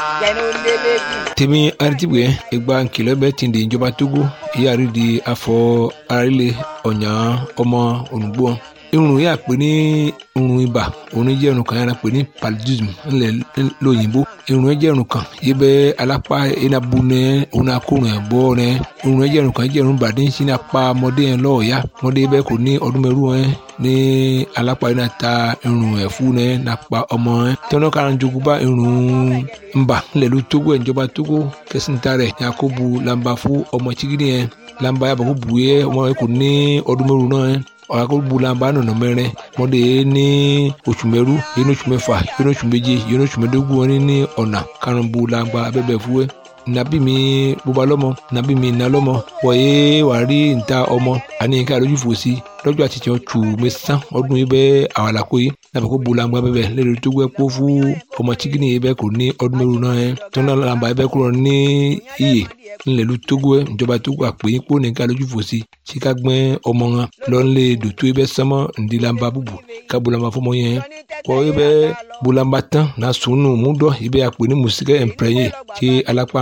tèmi aritibue egba nkìlọ̀ bẹ ti di ìjọba togo ìyáàrí di afọ arílẹ̀ ọ̀nyà ọmọ ònùgbò irun yà pé ní irun ibà òun jẹ́ irun kan yàrá pé ní paludism ńlẹ̀ lóyìnbó irun jẹ́ irun kan yìí bẹ́ alápá enabu nẹ òun akórun ẹ̀ bọ́ nẹ irun jẹ́ irun kan jẹ́ irun bàdé ń sin apá ọmọdé yẹn lọ́ọ̀ọ́yá ọmọdé bẹ́ẹ̀ kò ní ọdún mẹ́rù ẹ̀ ní alápá yẹn ta irun ẹ̀ fún nẹ nàpa ọmọ ẹ̀ tẹ́wọ́n kára ń jogún bá irun ńbà ńlẹ̀ ló tógó ẹ̀ ìjọba tógó kẹsìntà rẹ̀ yakubu lamba fún ọmọ chigidi yẹn lamba yàbọ̀ kó bu yẹ ọmọ yẹn kò ní ọdún mẹ́rù náà ẹ̀ ọ̀làkọ̀gbọ̀làmbà nọ̀nà mẹ́rin mọ́dé ní oṣù mẹ́rú yẹn oṣù mẹ́fà yẹn oṣù méje yẹn oṣù mẹ́dógún wọn ní ọ̀nà karùnbọ̀làmbà abẹ́bẹ̀ fúwẹ́ nàbí mi bóba lọ́mọ nàbí mi nà lọ́mọ wọ̀nyé wàá rí níta ọmọ àní ká lójú fò sí lọ́jọ́ àti tiẹ̀ tù mí sán ọdún yìí bẹ́ẹ̀ àwàlàkó yìí nàbẹ̀ kó bolangba bẹ́ẹ̀ lẹ́nu tó gbẹ́ kó fún ọmọ chikini yìí bẹ́ẹ̀ kò ní ọdún mẹ́rin náà yẹn tó náà làǹbà yìí bẹ́ẹ̀ kúrò ní iyè ńlẹ̀lú tógó ẹ̀ ìjọba tó gbà pé kó ní ká lójú fò sí sí ká gbẹ́ ọmọ wọn lọ́nlẹ̀ dòtó yìí bẹ́ẹ̀ sánmọ́ ǹdí làǹbà bùbù ká bolangba fọmọ yẹn kọ́ yìí bẹ́ẹ̀ bolangba tán náà sùnù múdọ̀ yìí bẹ́ẹ̀ àpè ní mùsíkẹ́ ẹ̀ǹpẹ̀rẹ̀yẹ kí alápá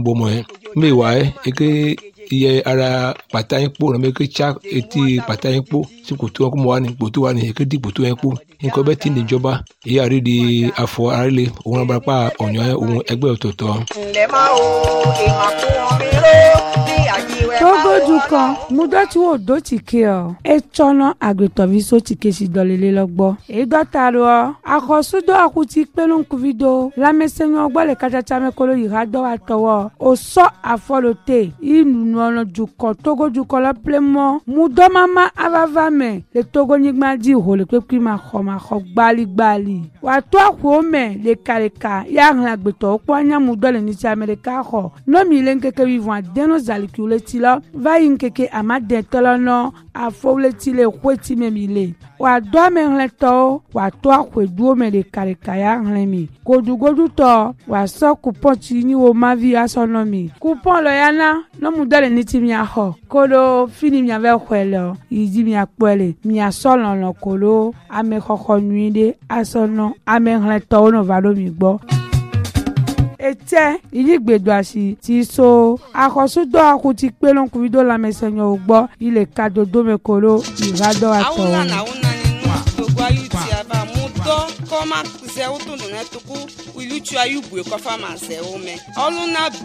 iye ara pàtà yín kpó nàmé kétsá etí pàtà yín kpó tí kòtò wọn kó mọ wá ní kòtò wá ní èké di kòtò yẹn kpó nǹkan bẹ́ẹ̀ ti níjọba èyí àrí di afọ arílẹ òun náà barapá ọ̀nyọ́ òun ẹgbẹ́ ọ̀tọ̀ọ̀tọ̀. ǹlẹ́ máa wo ìmọ̀ kó wọn mi ró ní àjíwẹ́ máa togodu kan mudɔti wo do tike ɔ etsɔnɔ agbetɔvi so tike si dɔlele lɔ gbɔ edɔta do ɔ akɔsudo akuti kpelenkuvi do lamɛsɛnyɔ gbɔ le katsatsa me kolo yi ha dɔ wa tɔwɔ osɔ afɔlo te inunɔlɔ dukɔ togodukɔ lɔ plemɔ mudɔmama avava me le togonyigba di ho le kpekpe ma xɔ ma xɔ gbaligbali wàtó àkùó mɛ lekaleka ya hlẽ agbetɔwo kpɔ anyamudɔ le nitsi ame ɖeka xɔ nomi le nkeke wivɔn adeno zalikiwo le ti lɔ va yi nkeke amadetɔ lɔ nɔ afɔwo le ti le xoeti me mi le wàdó amehlẽtɔwo wàtó àxɔeduwo me lekaleka ya hlẽ mi godugodutɔ wàsɔ kupɔn tsi nyi wo mavi asɔ nɔ mi kupɔn lɔ ya na nɔmudɔ le nitsi miaxɔ kolo fini miavɛ xɔe le yi dzi miakpɔe le miasɔ lɔlɔ kolo amexɔxɔ nyui ɖe asɔ nɔ amehlẽtɔwo nɔ va ɖo mi gbɔ etsɛ ìyígbèdo àṣì ti so akɔsódò akuti kpélónkùnrin dó lamẹsẹ̀yìn gbọ́ ilẹ̀ kadodo mẹ́kọ̀ọ́ ìrádọ́ àtọ̀ awuna na awuna ni nu gbogbo ayu ti aba mu dɔ kɔma zɛ wo tunu ne tuku ilutsu ayu bue kɔfa ma zɛ wo mɛ ɔluna